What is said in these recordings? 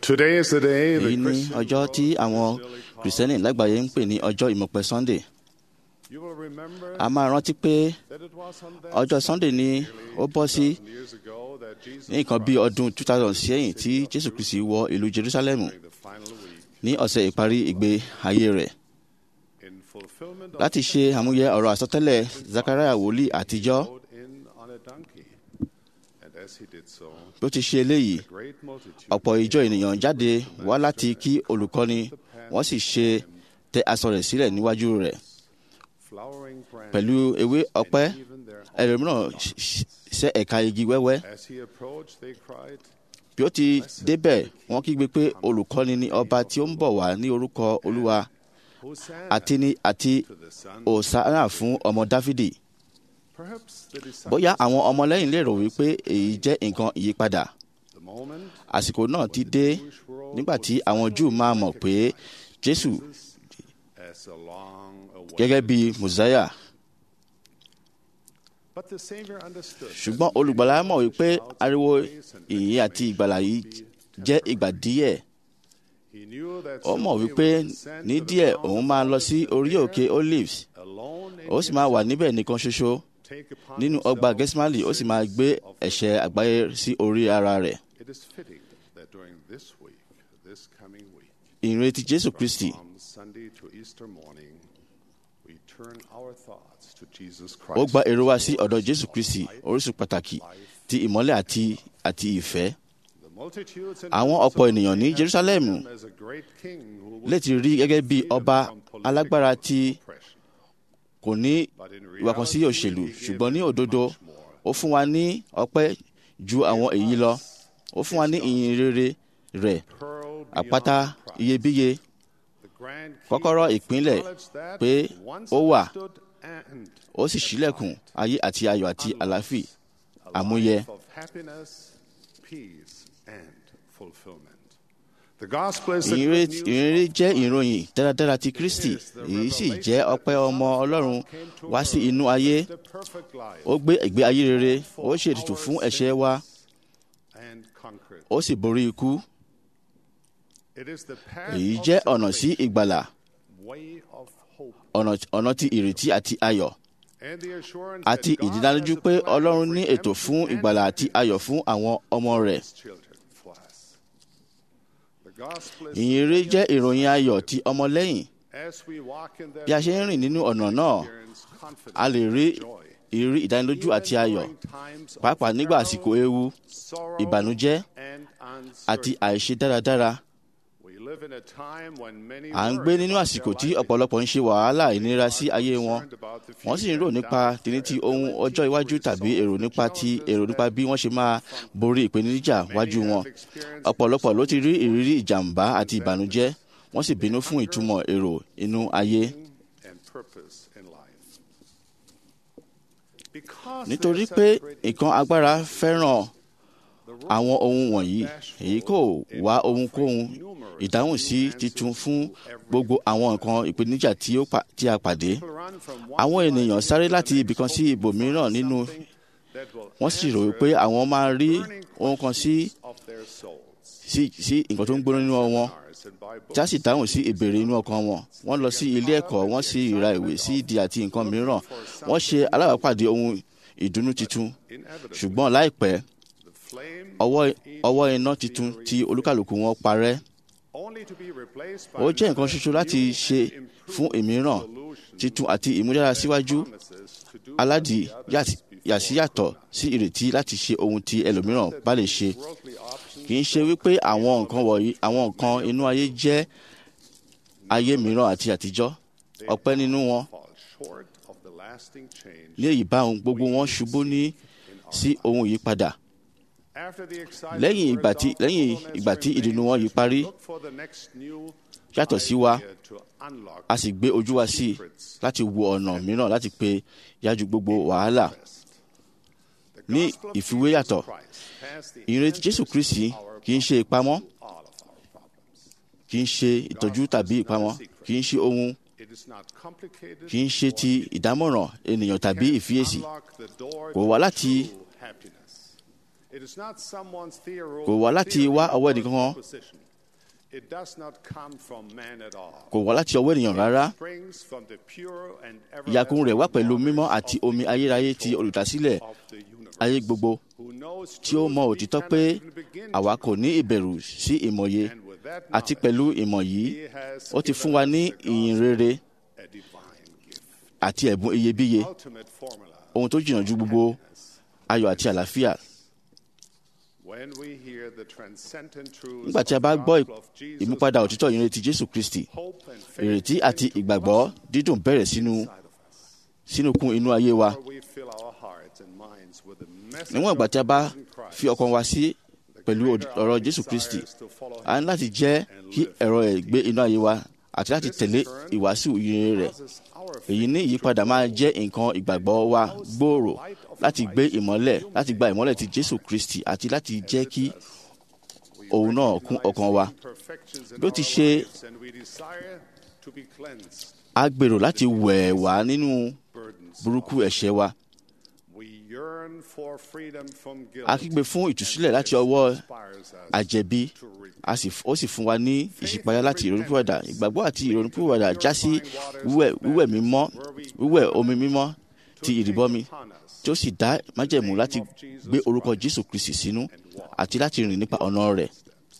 Today is the day èyí the ní Christian ọjọ́ tí àwọn kìrìsìtẹ́nì lágbàáyé ń pè ní ọjọ́ ìmọ̀pẹ sunday You will remember a máa rántí pé that it was on that ọjọ́ sunday ni ó bọ́ sí years ago that Jesus ní nǹkan bí ọdún 2000 sẹ́yìn tí jésù kristi wọ ìlú jerusalem during the final week ní ọ̀sẹ̀ ìparí ìgbé ayé rẹ̀ in fulfillment of láti ṣe àmúyẹ ọ̀rọ̀ àsọtẹ́lẹ̀ zachariah wòlíì àtijọ́ rode in on a donkey. And as he did so, bí ó ti ṣe eléyìí a great multitude ọ̀pọ̀ ìjọ ènìyàn jáde wá láti kí olùkọ́ni wọ́n sì ṣe tẹ aṣọ rẹ̀ sílẹ̀ níwájú rẹ̀ flowering branches pẹ̀lú ewé ọ̀pẹ and even their ẹlòmíràn ṣ- ṣ- ṣẹ́ ẹ̀ka igi wẹ́wẹ́ As he approached, they cried, bí ó ti débẹ̀ wọ́n kígbe pé olùkọ́ni ni ọba tí ó ń bọ̀ wá ní orúkọ olúwa Hosanna àti ní àti to the Son. òsánà fún ọmọ dáfídì Perhaps the disciples, bóyá àwọn ọmọlẹ́yìn lè rò wípé èyí jẹ́ nǹkan ìyípadà the moment àsìkò náà ti dé Jewish world nígbà tí àwọn júù máa mọ̀ pé jésù as a long away. gẹ́gẹ́ bí mùsáyà But the Savior understood. ṣùgbọ́n olùgbàlà mọ̀ wípé ariwo ìyìn àti ìgbàlà yìí jẹ́ ìgbà díẹ̀ He knew that ó mọ̀ soon he wípé would descend ní to the díẹ̀ Mount òun of máa lọ sí Olives orí and òkè olives alone in ó sì máa wà níbẹ̀ nìkan ṣoṣo take upon nínú ọgbà himself gẹ́símálì ó sì máa gbé ẹ̀ṣẹ̀ àgbáyé sí orí ara rẹ̀ It is fitting that during this week, this coming week, ìrètí jésù kristi from Sunday to Easter morning, we turn our thoughts to Jesus ó Christ. gba èrò wa sí ọ̀dọ̀ jésù kristi orísun pàtàkì ti ìmọ́lẹ̀ àti àti ìfẹ́ The multitudes and àwọn those ọ̀pọ̀ of ènìyàn ní Jerusalem jerusalem him as a great king who would lè ti rí gẹ́gẹ́ bí freedom ọba from political alágbára tí oppression. kò ní But in ìwà kan sí reality, òṣèlú he gave ṣùgbọ́n ní us òdodo much more. ó fún wa ní ọpẹ́ ju àwọn èyí lọ ó fún wa ní ìyìn rere rẹ̀ Pearl àpáta beyond price. iyebíye The grand king kọ́kọ́rọ́ ìpínlẹ̀ acknowledged that pé once ó wà understood and ó sì ṣílẹ̀kùn ayé àti ayọ̀ àti àlàáfì a àmúyẹ life of happiness, peace, and fulfillment. The gospel is the ìrere good news ìrere of jẹ́ ìròyìn dáradára ti kristi èyí sì jẹ́ ọpẹ́ ọmọ ọlọ́run wá sí inú ayé the perfect life ó gbé ìgbé ayé rere ó ṣètùtù fún ẹ̀ṣẹ̀ wa and conquered. ó sì borí ikú It is the path èyí of jẹ́ ọ̀nà sí salvation, ìgbàlà way of hope, ọ̀nà ọ̀nà ti ìrètí àti ayọ̀ and the assurance àti that God ìdánilójú has a pé plan ọlọ́run for ní ètò fún redemption ìgbàlà and àti ayọ̀ fún àwọn ọmọ rẹ̀ His children for us. The gospel is ìyìnrere jẹ́ ìròyìn ayọ̀ ti ọmọlẹ́yìn as we walk in that bí a ṣe ń rìn nínú ọ̀nà náà experience confidence a lè rí and joy. ìrírí ìdánilójú àti ayọ̀ Even during times of pàápàá nígbà peril, àsìkò ewu sorrow, ìbànújẹ́ and àti uncertainty. àìṣe dáradára We live in a time when many à ń worry gbé nínú about àsìkò their tí life. ọ̀pọ̀lọpọ̀ ń ṣe wàhálà ìnira sí ayé wọn Concerned about the wọ́n sì ń future rò and nípa doubt tìní ti their ohun ability ọjọ́ to iwájú resolve tàbí èrò the nípa ti challenges èrò nípa that bí wọ́n ṣe máa borí ìpèníjà Many wájú have wọn experienced ọ̀pọ̀lọpọ̀ ló ti rí ìrírí ìjàmbá àti ìbànújẹ́ wọ́n sì bínú fún ìtumọ̀ èrò inú ayé meaning and purpose in life. Because nítorí there's pé such great nǹkan agbára fẹ́ràn the world àwọn ohun wọ̀nyí èyí kò wá ohunkóhun ìdáhùn sí titun fún gbogbo àwọn nǹkan ìpèníjà tí ó pa- tí a pàdé people run from one àwọn life ènìyàn sáré into the láti next ibìkan sí hoping ibòmíràn for nínú something that will wọ́n sì rò answer wípé àwọn máa rí burning ohun kan sí questions of their souls. sí sí nǹkan tó ń gbóná nínú wọn Seminars and by tí a books. sì dáhùn sí ìbéèrè inú ọkàn wọn wọ́n lọ sí ilé ẹ̀kọ́ wọ́n sì ra ìwé sí ìdí àti nǹkan mìíràn wọ́n ṣe alábàápàdé ohun ìdùnnú titun Inevitably, ṣùgbọ́n láìpẹ́ the flame ọwọ́ of each ọwọ́ iná titun tí olúkàlùkù wọn parẹ́ only to be replaced by ó jẹ́ nǹkan another ṣoṣo láti new ṣe and improved fún ìmíràn solution titun àti ìmúdára síwájú promises to do aládì what the others before yàsíyàtọ̀ sí ìrètí láti ṣe ohun tí ẹlòmíràn bá lè ṣe worldly options kì í ṣe wípé àwọn nǹkan wọ̀nyí àwọn nǹkan inú ayé jẹ́ ayé mìíràn àti àtijọ́ ọ̀pẹ́ nínú wọn fall short of the lasting change. ní èyí bá ohun gbogbo wọn ṣubú ní sí ohun ìyípadà After the excitement lẹ́yìn wears ìgbà tí off, lẹ́yìn humbleness ìgbà tí remains ìdùnnú wọn as yìí we parí look for the next new yàtọ̀ sí wa idea to unlock a sì gbé ojú wa sí i láti wo ọ̀nà mìíràn láti pe yájú gbogbo wàhálà the ní gospel of ìfiwé Jesus yàtọ̀ Christ has the ìrètí jésù answers kristi to our kì í ṣe ìpamọ́ all of our problems. kì í ṣe ìtọ́jú tàbí ìpamọ́ kì í ṣe ohun It is not complicated kì í ṣe ti ìdámọ̀ràn ènìyàn tàbí can ìfiyèsí unlock the door Kò to wá láti- true happiness. It is not someone's theory- kò wá láti theory wá or ọwọ́ ẹnìkan kan proposition. It does not come from man at all. kò wá láti ọwọ́ ènìyàn rárá It springs from the pure and ìyàkùn rẹ̀ wá everlasting pẹ̀lú mímọ́ knowledge àti of omi the ayérayé ti creator olùdásílẹ̀ of the universe, ayé gbogbo who knows tí ó truth mọ we òtítọ́ cannot pé even begin àwa to kò ní ìbẹ̀rù sí ìmọ̀ye And with that àti knowledge, pẹ̀lú ìmọ̀ yìí he has ó ti given fún wa us ní the ìyìn gospel, rere a divine gift, àti ẹ̀bùn iyebíye ultimate formula. ohun tó jìnnà ju gbogbo ayọ̀ àti àlàáfíà When we hear the transcendent truths nígbà tí a of bá the gbọ́ gospel of Jesus ìmúpadà òtítọ́ ìyìnrere ti jésù kristi hope and faith ìrètí àti begin to ìgbàgbọ́ blossom dídùn bẹ̀rẹ̀ sínú inside of us. sínú kún inú ayé wa Where we fill our hearts and minds with the message níwọ̀n ìgbà of tí a bá risen Christ, fi ọkàn wa sí the pẹ̀lú greater ọ̀rọ̀ our jésù kristi desires to follow a him ní láti jẹ́ kí ẹ̀rọ ẹ̀ gbé inú ayé wa àti láti tẹ̀lé ìwàásù ìyìnrere rẹ̀ causes our èyí faith ní ìyípadà máa jẹ́ nǹkan ìgbàgbọ́ wa gbòòrò láti gbé ìmọ́lẹ̀ láti gba ìmọ́lẹ̀ ti jésù kristi àti láti jẹ́ kí We òun náà kún recognize ọkàn wa. the imperfections in Bí ó ti our ṣe- lives and we desire to be cleansed, a gbèrò láti wẹ̀ wá nínú burdens burúkú off. ẹ̀ṣẹ̀ wa We yearn for freedom from guilt a kígbe fún and ìtúsílẹ̀ láti this ọwọ́ inspires us àjẹbí to repent. a sì ó sì fún wa ní ìṣípayá láti ìrònúpìwàdà ìgbàgbọ́ àti ìrònúpìwàdà já sí wíwẹ̀ wíwẹ̀ mímọ́ wíwẹ̀ omi mímọ́ ti ìrìbọmi tí ó sì dá májẹ̀mú láti gbé orúkọ jésù kristi sínú àti láti rìn nípa ọ̀nà rẹ̀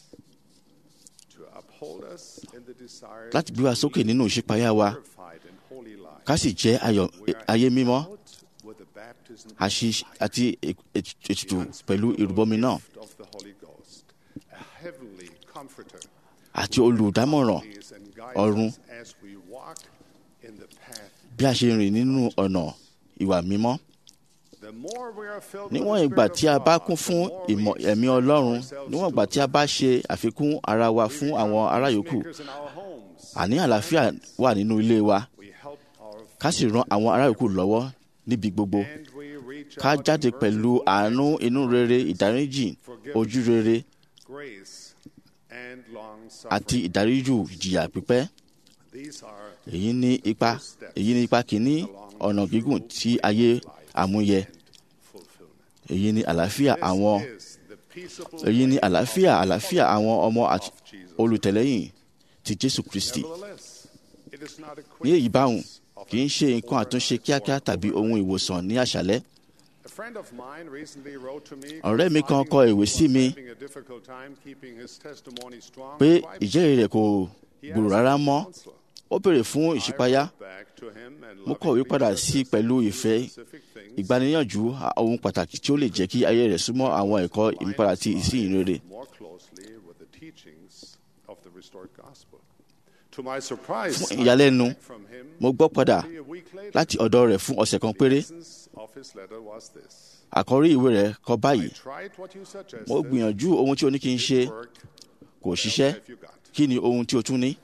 to uphold us in the desire láti gbé wa sókè nínú ìṣípayá wa purified and holy life. ká sì jẹ́ ayọ̀ ayé mímọ́ Out with the baptism àṣì àti ètùtù pẹ̀lú ìrìbọmi náà of the Holy Ghost, a heavenly comforter, àti olùdámọ̀ràn leads and ọ̀run guides us as we walk in the path. bí a ṣe rìn nínú ọ̀nà ìwà mímọ́ The more we are filled with níwọ̀n the ìgbà Spirit tí a of bá God, kún the fún more ìmọ̀ we ẹ̀mí expose ọlọ́run ourselves níwọ̀n to ìgbà tí a bá ṣe àfikún ara wa We fún become àwọn ará yòókù peacemakers in our homes. àní àlàáfíà wà nínú ilé wa We help our ká sì ran àwọn ará yòókù lọ́wọ́ níbi gbogbo and we reach ká out jáde in pẹ̀lú merciful àánú acts, inú rere ìdáríjì ojú rere grace, and long àti suffering. ìdáríjù ìjìyà pípẹ́ These are èyí ní ipa èyí ní ipa kìíní ọ̀nà gígùn tí ayé àmúyẹ fulfillment. èyí ní àlàáfíà This àwọn is the peaceable èyí ní way àlàáfíà of àlàáfíà àwọn ọmọ àti of Jesus. olùtẹ̀lẹ́yìn ti jésù kristi Nevertheless, it is not a quick ní èyí báhùn fix of kì í ṣe an nǹkan àtúnṣe overnight kíákíá or tàbí ohun ìwòsàn ní àṣálẹ́ A friend of mine recently wrote to me Ọ̀rẹ́ mi kan confiding kọ that he ìwé was sí mi having a difficult time keeping his testimony strong pé and vibrant. ìjẹ́rìí rẹ̀ kò He gbòòrò asked rárá for mọ́ counsel. ó béèrè fún I ìṣípayá wrote back to him and mo kọ̀wé lovingly padà sí suggested pẹ̀lú two ìfẹ́ specific things ìgbaniníyànjú ohun pàtàkì tí ó lè jẹ́ kí ayé rẹ̀ súnmọ́ àwọn ẹ̀kọ́ ìmúpadà ti ìsìn rere more closely with the teachings of the restored gospel. To my surprise, Fún I ìyàlẹ́nu, heard back from him mo gbọ́ padà only a week later. láti ọ̀dọ̀ rẹ̀ fún ọ̀sẹ̀ kan The péré essence of his letter was this. àkọ́rí ìwé rẹ̀ kọ I báyìí tried what you suggested. mo gbìyànjú ohun tí o ní kí n ṣe It worked. kò What ṣiṣẹ́ else have you got? kí ni ohun tí o tún ní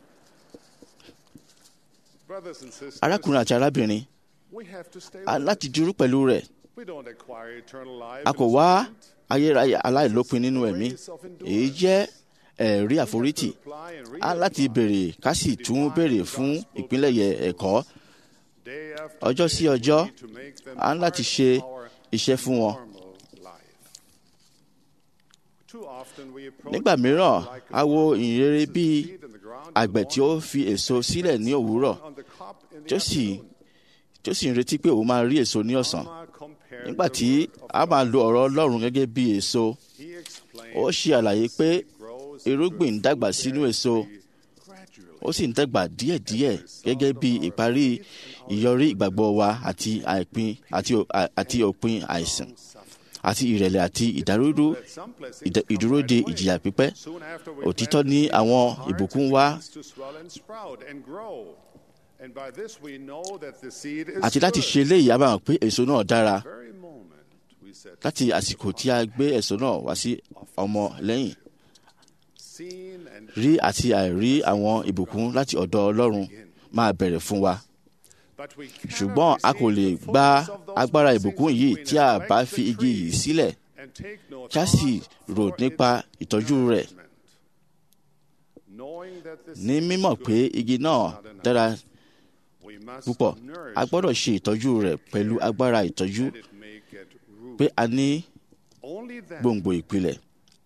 Brothers and sisters, arákùnrin àti arábìnrin we have to stay a with láti it. dúró pẹ̀lú rẹ̀ We don't acquire eternal life a in kò this wá moment. ayérayé aláìlópin nínú ẹ̀mí Grace of endurance. èyí jẹ́ ẹ̀rí We have to àforítì apply and a láti reapply béèrè ká sì tún béèrè fún ìpínlẹ̀yẹ ẹ̀kọ́ day after ọjọ́ sí day. We ọjọ́, need to make them a ń láti part ṣe of our iṣẹ́ fún wọn. normal life. Too often we approach nígbà mìíràn like a wo farmer ìyìnrere places bíi seed in the ground in àgbẹ̀ the tí ó morning, fi èso sílẹ̀ ní òwúrọ̀ on the cob in the tí ó sì afternoon. tí ó sì ń retí pé òun máa rí èso ní ọ̀sán Farmer compared nígbà the tí word of a máa God. lo ọ̀rọ̀ ọlọ́run gẹ́gẹ́ bí èso He explained ó ṣe àlàyé pé seed grows irúgbìn ń into a dàgbà sínú fruit-bearing èso tree gradually. ó sì ń dàgbà díẹ̀díẹ̀ gẹ́gẹ́ bí ìparí ìyọrí ìgbàgbọ́ wa àti àìpin àti ò- à- àti òpin àìsàn àti ìrẹ̀lẹ̀ àti ìdárúdú That some blessings ìdá- come ìdúró de right away. ìjìyà pípẹ́ Soon after we òtítọ́ plant ní seeds àwọn in our ìbùkún hearts, wá it begins to swell and sprout and grow. And by this we know that the seed is àti láti good. ṣe eléyìí a máa hàn pé èso náà dára Very moment we set láti àsìkò tí a gbé èso náà wá sí ọmọ lẹ́yìn seen and rí àti àìrí àwọn ìbùkún láti ọ̀dọ̀ ọlọ́run máa bẹ̀rẹ̀ fún wa but we cannot ṣùgbọ́n a kò lè receive the gba fullness of those agbára blessings ìbùkún if yìí we tí a neglect bá the fi igi tree yìí sílẹ̀ and take no kí a sì thought rò for nípa its ìtọ́jú rẹ̀ nourishment. Knowing that the ní seed is mímọ̀ good pé igi náà dára We must púpọ̀ nourish a gbọ́dọ̀ ṣe ìtọ́jú rẹ̀ pẹ̀lú agbára ìtọ́jú that it may get root. pé a ní Only then gbòǹgbò ìpìlẹ̀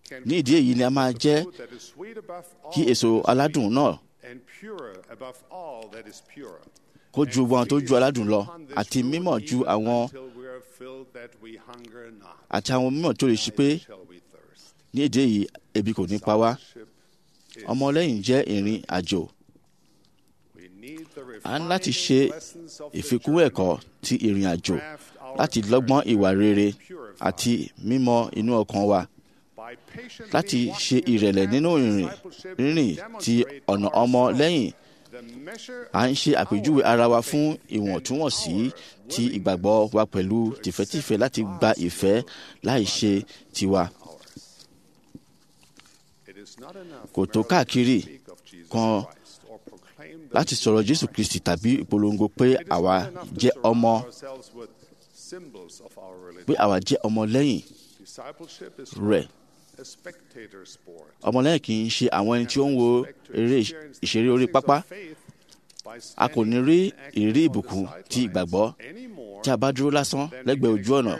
can ní ìdí èyí ni a máa jẹ́ fruit that is sweet above all kí èso aládùn náà and pure above all that is pure. kó ju wọn tó ju aládùn lọ àti mímọ̀ ju àwọn Until we are filled that we hunger not, àti àwọn mímọ̀ tó lè ṣe pé shall we thirst. ní èdè yìí ebi kò ní pa wá Ship is- ọmọlẹ́yìn jẹ́ ìrìn àjò we need the a ní láti refining ṣe lessons of the ìfikún journey. ẹ̀kọ́ ti ìrìn àjò láti lọ́gbọ́n ìwà rere àti mímọ̀ inú ọkàn wa By patiently láti walking ṣe in the ìrẹ̀lẹ̀ path nínú of ìrìn discipleship, rírìn ti demonstrate ọ̀nà to ọmọ ourselves lẹ́yìn the measure à ń ṣe of àpèjúwe our ara wa faith fún and ìwọ̀ntúnwọ̀nsí our ti willingness ìgbàgbọ́ wa pẹ̀lú tìfẹ́tìfẹ́ láti gba ìfẹ́ láì ṣe tiwa ours. It is not enough Kò tó merely to káàkiri speak of Jesus kan Christ or proclaim the láti sọ̀rọ̀ Jésù Kristi tàbí ìpolongo pé It is àwa not enough to jẹ́ surround ọmọ ourselves with symbols of our religion. pé àwa jẹ́ ọmọ lẹ́yìn Discipleship is rẹ̀ a spectator sport. ọmọlẹ́yìn kì í ṣe àwọn ẹni tí ó ń wo eré ìṣeré orí pápá a kò ní rí ìrírí ìbùkún ti ìgbàgbọ́ tí a bá dúró lásán lẹ́gbẹ̀ẹ́ ojú ọ̀nà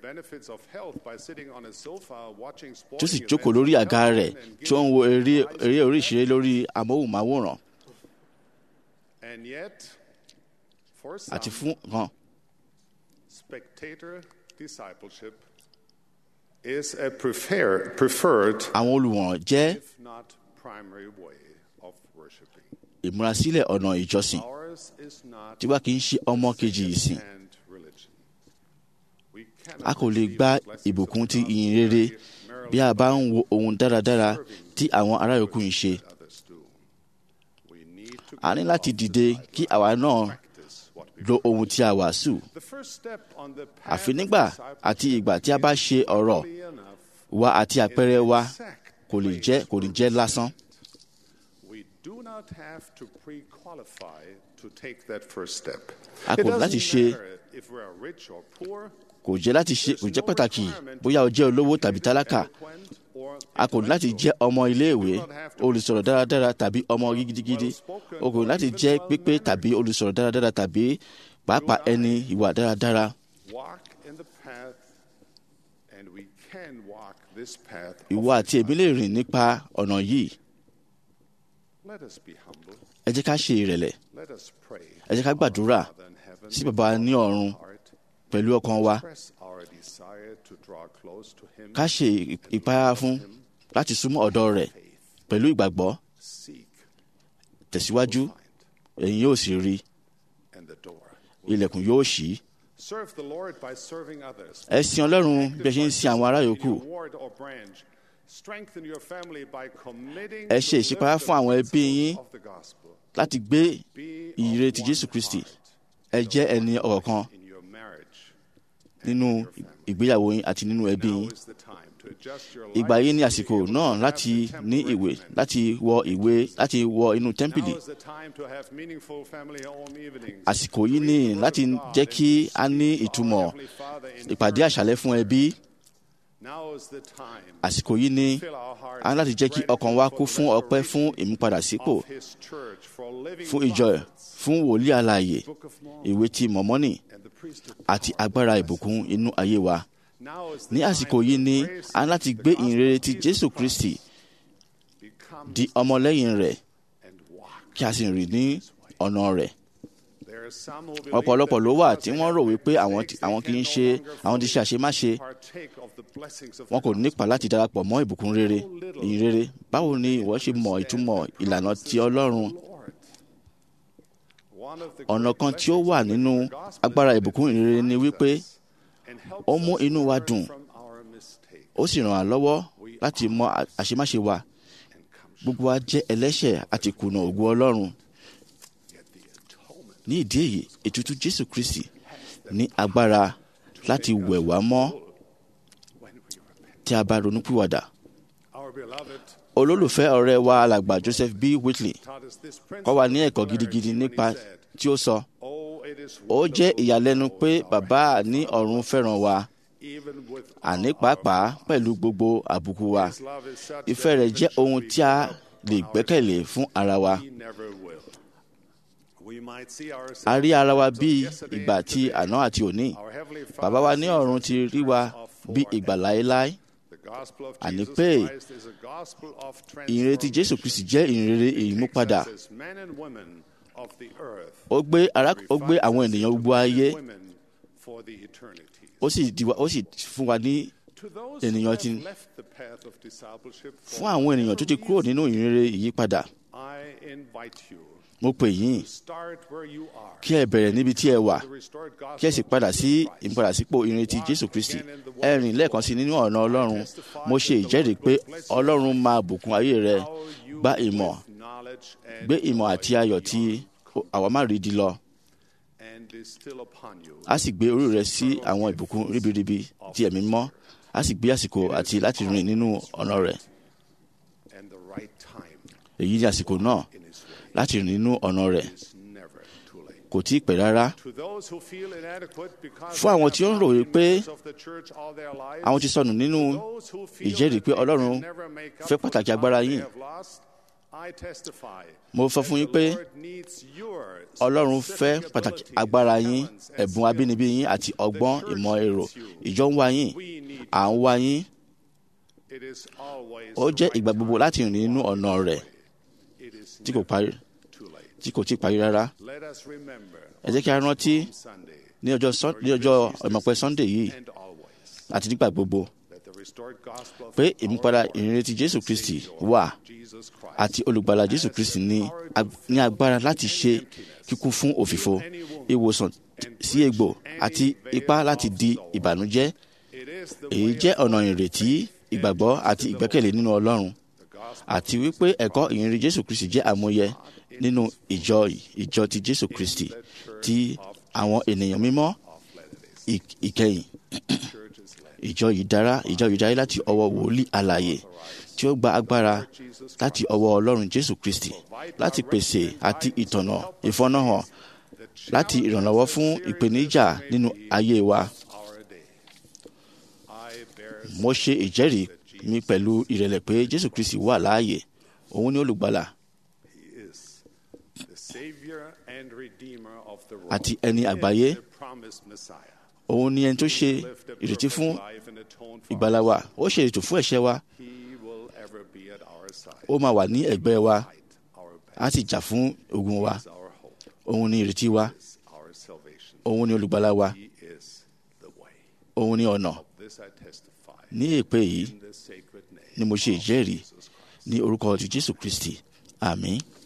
tí ó sì jókòó lórí àga rẹ̀ tí ó ń wo eré eré orí ìṣeré lórí amóhùnmáwòrán àti fún kan spectator discipleship is a prefer, preferred, àwọn olùwọ̀n jẹ́ if not primary way of worshiping. ìmúrasílẹ̀ ọ̀nà ìjọsìn Ours is not tí wá kì í ṣe ọmọ kejì ìsìn and religion. We a cannot kò lè receive gba the blessings ìbùkún of ti God ìyìn rere merely bí a bá ń wo ohun dáradára tí àwọn ará yòókù ń ṣe by others do. We need to a ní get láti off dìde the kí àwa náà practice what we lo ohun tí a wàásù The first step on the path àfi of nígbà àti ìgbà tí a bá ṣe ọ̀rọ̀ discipleship enough wa àti àpẹẹrẹ wa exact kò lè place jẹ́ kò ní jẹ́ lásán We do not have to pre-qualify to take that first step. A It kò ní láti doesn't ṣe- matter if we are rich or poor, kò jẹ́ láti ṣe kò jẹ́ pàtàkì bóyá o jẹ́ olówó tàbí tálákà eloquent or a kò ní láti jẹ́ ọmọ iléèwé olùsọ̀rọ̀ dáradára tàbí ọmọ gidigidi o kò ní láti jẹ́ pípé tàbí olùsọ̀rọ̀ dáradára tàbí pàápàá ẹni ìwà dáradára walk in the path, and we can walk this path. of ìwọ àti èmi lè rìn nípa ọ̀nà yìí Let us be humble. ẹ jẹ́ ká ṣe ìrẹ̀lẹ̀ Let us pray. ẹ jẹ́ ká gbàdúrà Father in heaven, sí bàbá ní ọ̀run heart, pẹ̀lú ọkàn wa express our desire to draw close to Him. ká ṣe ìpayà fún láti súnmọ́ ọ̀dọ̀ rẹ̀ pẹ̀lú ìgbàgbọ́ Seek, tẹ̀síwájú find, ẹ̀yin yóò sì rí and the door. ilẹ̀kùn yóò ṣí Serve the Lord by serving others. ẹ sin ọlọ́run bí ẹ ṣe ń sin àwọn ará yòókù In your ward or branch. Strengthen your family by committing Ẹ ṣe to ìṣípayá live fún àwọn the ẹbí yín principles of the gospel. láti gbé Be ìyìnrere of ti one Jésù Kristi heart ẹ jẹ́ ẹni ọ̀kan in your marriage. nínú ìgbéyàwó yín àti nínú ẹbí Now yín is the time to adjust your ìgbà yìí ní lives to àsìkò be able náà to láti have the ní temple ìwé regimen. láti wọ ìwé láti wọ inú tẹ́ḿpìlì Now is the time to have meaningful family home evenings. àsìkò yìí To ní read the word láti of God jẹ́ and kí to a ní seek our ìtumọ̀ Heavenly Father in ìpàdé prayer. àṣálẹ́ fún ẹbí Now is the time àsìkò yìí ní to fill our hearts a ní láti jẹ́ kí with ọkàn wa gratitude kún for fún the ọpẹ́ fún restoration ìmúpadàsípò of His church, for living fún ìjọ ẹ̀ prophets, fún wòlíì alààyè Book of Mormon, ìwé ti mọ̀mọ́nì and the priesthood àti power. agbára ìbùkún inú ayé wa Now is the ní time àsìkò to yìí ní embrace a ní láti the gbé gospel ìyìnrere of ti Jesus Jésù Christ, Kristi become di his ọmọlẹ́yìn rẹ̀ and walk kí a sì rìn ní ọ̀nà rẹ̀ There are some who believe ọ̀pọ̀lọpọ̀ that ló wà because tí they wọ́n have rò made wípé àwọn mistakes, àwọn they kì í can ṣe no longer àwọn ti ṣe fully àṣemáṣe partake of the blessings of wọn the kò nípa láti darapọ̀ mọ́ ìbùkún rere ìyìn rere báwo ni ìwọ ṣe mọ ìtumọ̀ ìlànà ti Ọlọ́run Lord. One of the ọ̀nà great kan tí ó blessings wà of the nínú gospel agbára is ìbùkún that it ìrere ni refines wípé us and helps ó mú us inú wa learn dùn from our mistakes ó sì ràn wá lọ́wọ́ láti mọ à- àṣemáṣe wa and come gbogbo wa jẹ́ ẹlẹ́ṣẹ̀ àti kùnà ògo Ọlọ́run get the atonement ní ìdí èyí ètùtù Jésù Kristi ní agbára láti wẹ̀ wá mọ́ when we repent. tí a bá ronúpìwàdà Our beloved olólùfẹ́ ọ̀rẹ́ wa alàgbà Joseph B. Whitley taught us this kọ́ wa ní principle ẹ̀kọ́ of gidigidi clarity when nípa he said, tí ó sọ "Oh, it is ó jẹ́ wonderful ìyàlẹ́nu to pé know our bàbá Heavenly ní Father, ọ̀run fẹ́ràn wa even with àní all pàápàá our pẹ̀lú gbogbo àbùkù wa His love is such ìfẹ́ that rẹ̀ it jẹ́ should ohun be tí a put lè on gbẹ́kẹ̀lé ourselves. fún ara wa We never will. We might see ourselves a rí ara wa as of bí yesterday ìgbà and tí today. àná àti òní Our Heavenly bàbá wa Father ní sees ọ̀run us ti in rí wa terms of bí forever. ìgbà láéláé The gospel of Àní Jesus pé Christ is a gospel of ìrètí jésù kristi jẹ́ ìrere ìmúpadà Accesses men and women of the earth, ó gbé ara ó gbé àwọn ènìyàn gbogbo ayé men and women for the eternity. ó sì di wa- ó sì fún wa ní To those who ènìyàn have ti left the path of discipleship fún for àwọn ènìyàn tó ti kúrò nínú ìrere ìyípadà I invite you mo pè yín to start where you are. kí ẹ bẹ̀rẹ̀ níbi tí ẹ wà The restored gospel kí ẹ sì of padà Jesus sí Christ. ìmúpadàsípò ìrètí jésù kristi ẹ rìn lẹ́ẹ̀kan sí nínú ọ̀nà ọlọ́run mo ṣe ìjẹ́rìí pé ọlọ́run máa bùkún ayé rẹ How you gba ìmọ̀ with knowledge and gbé ìmọ̀ àti ayọ̀ tí àwa má rí di lọ and is still upon you. a sì gbé orí rẹ sí àwọn ìbùkún ríbiríbi tí ẹ̀mí mọ́ a sì gbé àsìkò àti láti rìn nínú ọ̀nà rẹ̀ And the right time èyí ní àsìkò náà in his way láti rìn nínú ọ̀nà rẹ̀ is never too late. kò tí ì pẹ́ rárá To those who feel inadequate because Fún àwọn they tí ó ń have rò not wípé been members of the church all their lives, àwọn ti sọnù nínú those who feel ìjẹ́rìí that pé they Ọlọ́run can never make up fẹ́ for pàtàkì the agbára time they yín. have lost, I testify Mo sọ that fún yín the pé Lord needs your ọlọ́run specific fẹ́ pàtàkì abilities, agbára yín talents, and ẹ̀bùn abínibí yín àti ọgbọ́n ìmọ̀ èrò ìjọ ń wá yín skills. We need à ń wá yín It is always ó the jẹ́ right ìgbà gbogbo time. láti rìn nínú ọ̀nà rẹ̀ It is tí kò never parí too late. tí kò tí ì parí rárá Let us remember ẹ jẹ́ kí a rántí on Sunday ní ọjọ́ Sun- ní ọjọ́ ìmọ̀pẹ́ sunday yìí and always àti nígbà gbogbo that the restored gospel of pé our ìmúpadà Lord ìrètí jésù and kristi Savior, wà Jesus Christ, àti olùgbàlà jésù kristi ní ag- ní agbára láti ṣe kíkún fún òfìfo ìwòsàn sí egbò àti ipá láti di ìbànújẹ́ It is the èyí way jẹ́ of ọ̀nà ìrètí ìgbàgbọ́ àti ìgbẹ́kẹ̀lé nínú ọlọ́run the gospel àti wípé ẹ̀kọ́ ìyìnrere jésù kristi jẹ́ àmúyẹ nínú ìjọ ìjọ ti jésù kristi ti àwọn ènìyàn mímọ́ of Latter-day ì- ìkẹyìn churches led. ìjọ yìí dára ìjọ yìí dára láti ọwọ́ wòlíì alààyè tí ó gba agbára láti ọwọ́ ọlọ́run jésù kristi láti pèsè àti ìtọ̀nà ìfọ́nàhàn láti ìrànlọ́wọ́ fún ìpèníjà nínú ayé wa Our day. I bear mo ṣe ìjẹ́rìí mi pẹ̀lú ìrẹ̀lẹ̀ pé jésù kristi wà láàyè òun ni olùgbàlà He is the Savior and Redeemer of the world. àti ẹni He is àgbáyé the promised Messiah. òun ni ẹni tó ṣe Lived a ìrètí perfect fún life and atoned for ìgbàlà our wa ó ṣe ètò fún ẹ̀ṣẹ̀ wa He will ever be at our side. ó máa wà ní ẹ̀gbẹ́ wa Fight our á sì jà fún ogun wa is our hope, òun ni ìrètí wa is our salvation. òun ni olùgbàlà wa He is the way. òun ni ọ̀nà This I testify ní èpè yìí in the sacred name ni mo ṣe of ìjẹ́rìí Jesus Christ. ní orúkọ ti jésù kristi àmín